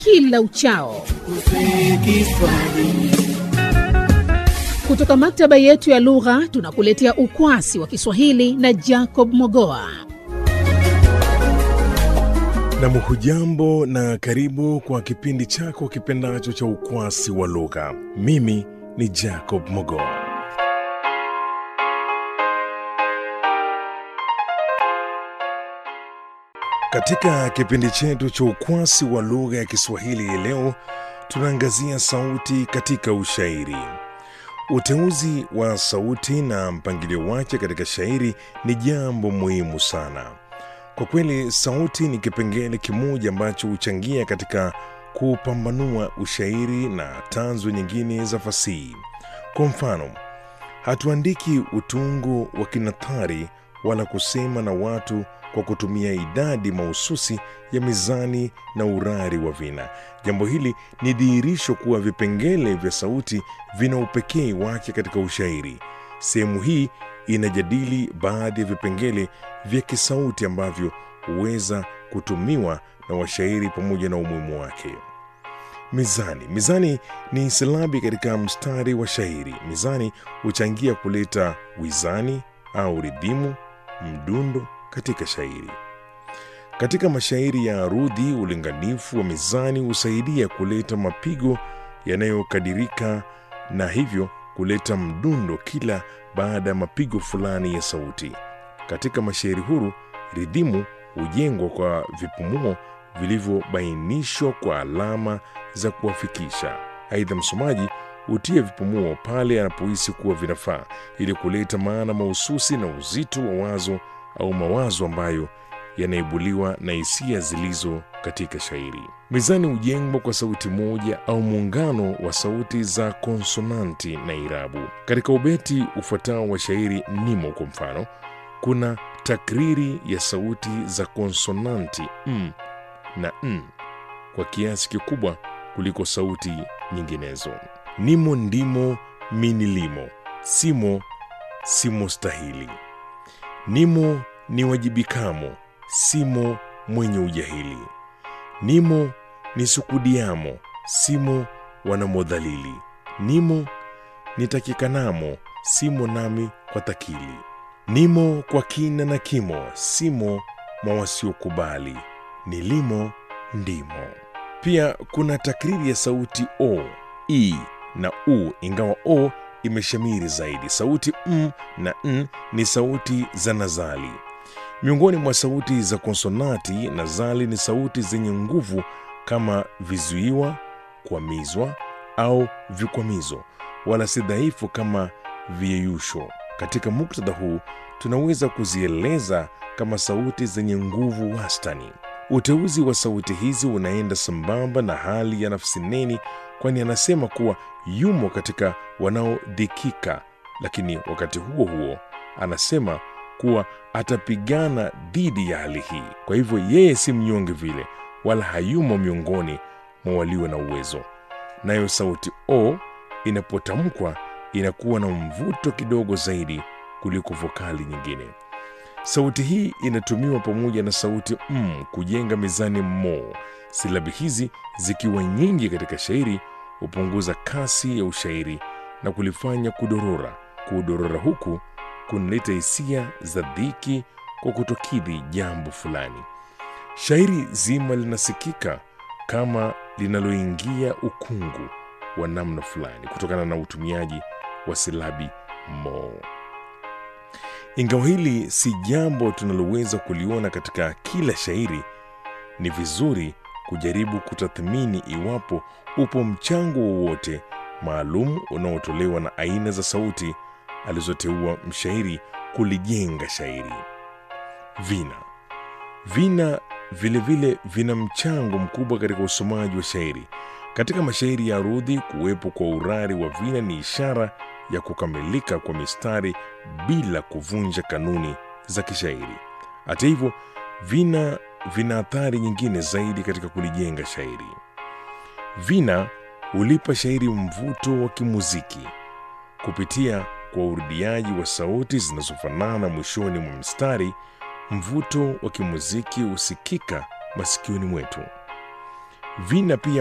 kila uchao. Kutoka maktaba yetu ya lugha tunakuletea ukwasi wa Kiswahili na Jacob Mogoa. Nam, hujambo na karibu kwa kipindi chako kipendacho cha ukwasi wa lugha. Mimi ni Jacob Mogoa. Katika kipindi chetu cha ukwasi wa lugha ya Kiswahili hii leo tunaangazia sauti katika ushairi. Uteuzi wa sauti na mpangilio wake katika shairi ni jambo muhimu sana. Kwa kweli, sauti ni kipengele kimoja ambacho huchangia katika kupambanua ushairi na tanzu nyingine za fasihi. Kwa mfano, hatuandiki utungo wa kinathari wala kusema na watu kwa kutumia idadi mahususi ya mizani na urari wa vina. Jambo hili ni dhihirisho kuwa vipengele vya sauti vina upekee wake katika ushairi. Sehemu hii inajadili baadhi ya vipengele vya kisauti ambavyo huweza kutumiwa na washairi pamoja na umuhimu wake. Mizani. Mizani ni silabi katika mstari wa shairi. Mizani huchangia kuleta wizani au ridhimu, mdundo katika shairi. Katika mashairi ya arudhi, ulinganifu wa mizani husaidia kuleta mapigo yanayokadirika na hivyo kuleta mdundo kila baada ya mapigo fulani ya sauti. Katika mashairi huru, ridhimu hujengwa kwa vipumuo vilivyobainishwa kwa alama za kuwafikisha. Aidha, msomaji hutia vipumuo pale anapohisi kuwa vinafaa ili kuleta maana mahususi na uzito wa wazo au mawazo ambayo yanaibuliwa na hisia zilizo katika shairi. Mizani hujengwa kwa sauti moja au muungano wa sauti za konsonanti na irabu. Katika ubeti ufuatao wa shairi nimo, kwa mfano, kuna takriri ya sauti za konsonanti m na n kwa kiasi kikubwa kuliko sauti nyinginezo. Nimo, ndimo, minilimo, simo, simo stahili Nimo ni wajibikamo, simo mwenye ujahili. Nimo ni sukudiamo, simo wanamodhalili. Nimo nitakikanamo, simo nami kwa takili. Nimo kwa kina na kimo, simo mwa wasiokubali. Nilimo ndimo. Pia kuna takriri ya sauti o, i na u, ingawa o imeshamiri zaidi. Sauti m na n ni sauti za nazali. Miongoni mwa sauti za konsonati, nazali ni sauti zenye nguvu kama vizuiwa, kwamizwa au vikwamizo, wala si dhaifu kama viyeyusho. Katika muktadha huu tunaweza kuzieleza kama sauti zenye nguvu wastani. Uteuzi wa sauti hizi unaenda sambamba na hali ya nafsi neni, kwani anasema kuwa yumo katika wanaodhikika, lakini wakati huo huo anasema kuwa atapigana dhidi ya hali hii. Kwa hivyo yeye si mnyonge vile, wala hayumo miongoni mwa walio na uwezo. Nayo sauti o inapotamkwa inakuwa na mvuto kidogo zaidi kuliko vokali nyingine. Sauti hii inatumiwa pamoja na sauti m kujenga mizani mo. Silabi hizi zikiwa nyingi katika shairi hupunguza kasi ya ushairi na kulifanya kudorora. Kudorora huku kunaleta hisia za dhiki kwa kutokidhi jambo fulani. Shairi zima linasikika kama linaloingia ukungu wa namna fulani kutokana na utumiaji wa silabi mo. Ingawa hili si jambo tunaloweza kuliona katika kila shairi, ni vizuri kujaribu kutathmini iwapo upo mchango wowote maalum unaotolewa na aina za sauti alizoteua mshairi kulijenga shairi. Vina vina vilevile vile vina mchango mkubwa katika usomaji wa shairi. Katika mashairi ya arudhi, kuwepo kwa urari wa vina ni ishara ya kukamilika kwa mistari bila kuvunja kanuni za kishairi. Hata hivyo, vina vina athari nyingine zaidi katika kulijenga shairi. Vina hulipa shairi mvuto wa kimuziki kupitia kwa urudiaji wa sauti zinazofanana mwishoni mwa mstari. Mvuto wa kimuziki husikika masikioni mwetu. vina pia